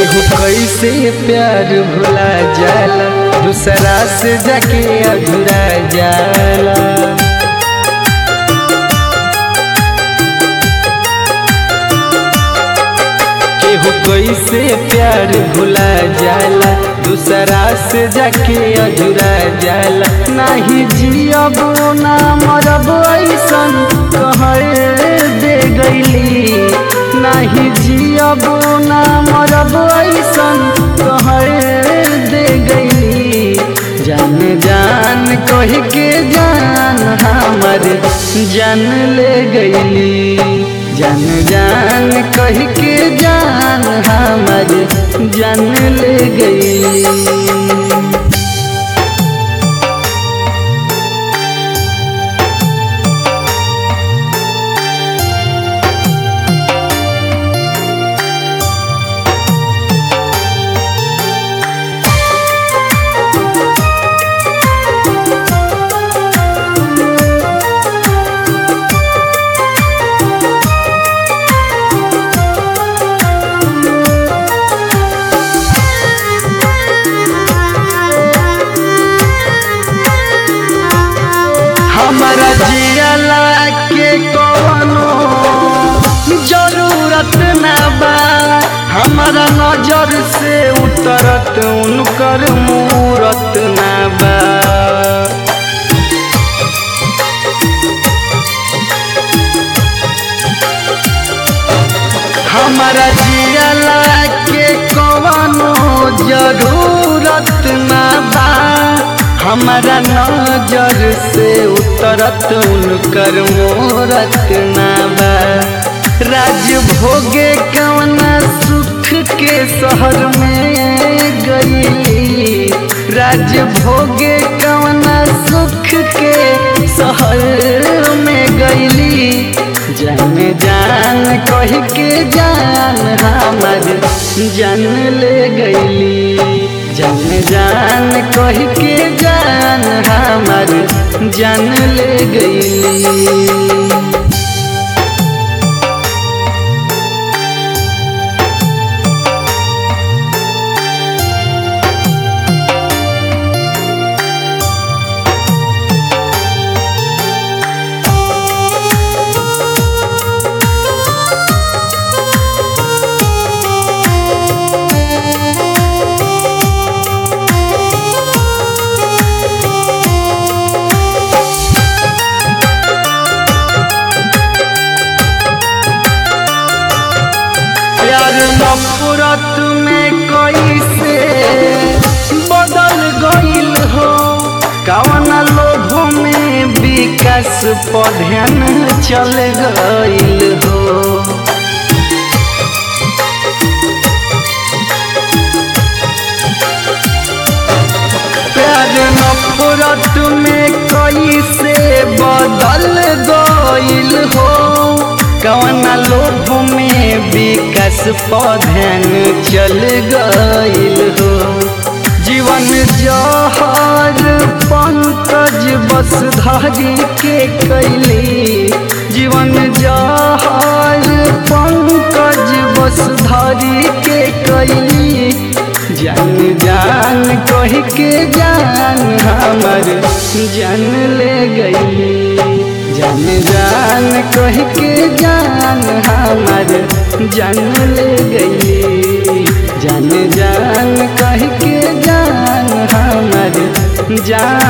केहू कैसे प्यार भुला जाला दूसरा से जाके अधूरा जाला केहू कैसे प्यार भुला जाला दूसरा से जाके अधूरा जाला नाही जियब ना मरब ऐसन कहे दे गईली नाही जियब ना मरब ऐसन कहे दे गईली जान जान कह के जान हमर जान ले गईली जान जान कह के जान हमर जान ले गईली हमारा जियला के कवनो जरूरत ना बा हमारा नजर से उतरत उनकर मूरत ना बा हमारा जियला के कवनो जरूरत ना बा हमारा नजर से उतरत उनकर मोरत ना बा राज भोगे कवना सुख के शहर में गईली राज भोगे कवना सुख के शहर में गईली जान जान कह के जान हमर जान ले गईली जान जान कह के जान हमर जान ले गईली प्यार नफरत में कैसे बदल गईल हो कवन लोभ में विकास पधन चल गईल हो प्यार नफरत में कैसे बदल गईल हो कवन लोभ में विकास पधन चल गईल हो जीवन जहर पंकज बस धारी के कैली जीवन जहर पंकज बस धारी के कैली जान जान कह के जान हमर जान ले गई जान जान कह के जान हमर जान ले गई जान जान कह के जान हमर जान